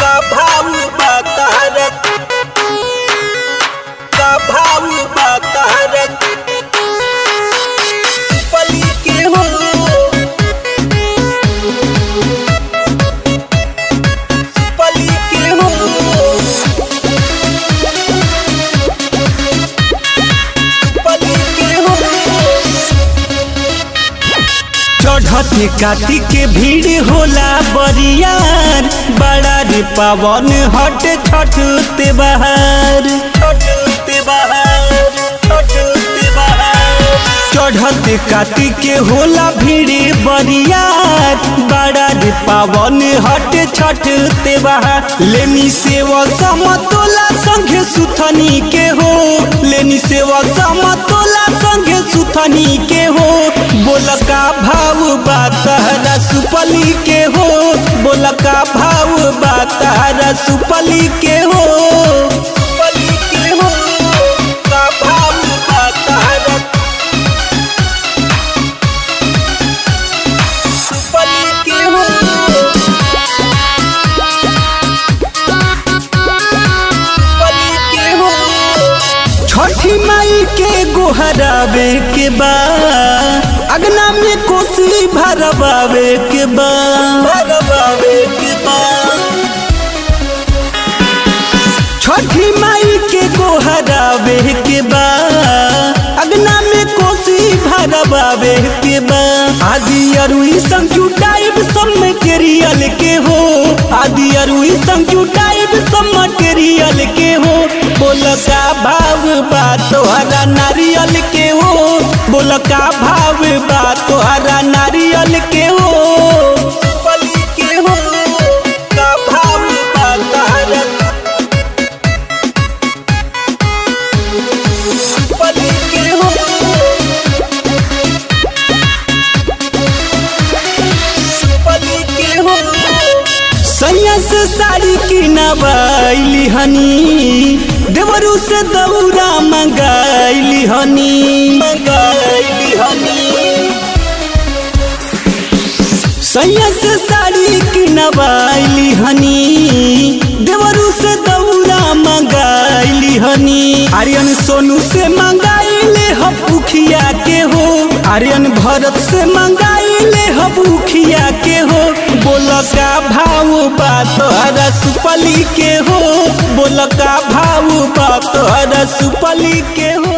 का भाव बतारत का भाव बतारत पली के हो पली के हो पली के हो चढ़ते काटी के भीड़ होला बरियार बड़ा रे पावन हट छठ ते बहार छोटते बाहर छोटते बाहर चढ़ते काटी के होला भीड़ बरियार बड़ा रे पावन हट छठ ते बहार लेनी सेवा समतोला संगे सुथनी के हो लेनी सेवा समतोला संगे सुथनी के हो बोल का भाव बातहरा सुपली के हो बोल का भाव बातहरा सुपली के हो पली के हो का भाव बतारत पली के हो पली के हो छठी माई के गोहरावे के बा अगना में कोसी भरवावे के बा भगवावे के बाद छठी माई के गोहरावे के बा अगना में कोसी भरवावे के बा आदि अरुई संजुटाइब सब मटेरियल के हो आदि अरुई संजुटाइब सब मटेरियल के हो बोल का भाव बा तोहरा नारियल के हो बोल का भाव बा तोहरा नारियल के हो पली के हो का भाव बतारत पली के हो पली के हो सैया से साड़ी की नवाइली हनी देवरू से दौरा मंगाइली हनी मंगाइली हनी सैया से साड़ी की नवाइली हनी देवरू से दौरा मंगाइली हनी आर्यन सोनू से मंगाइले हपुखिया के हो आर्यन भरत से मंगाइले हपुखिया के हो बोल का भाव बा तोहरा सुपली के हो बोल का भाव बा तोहरा सुपली के हो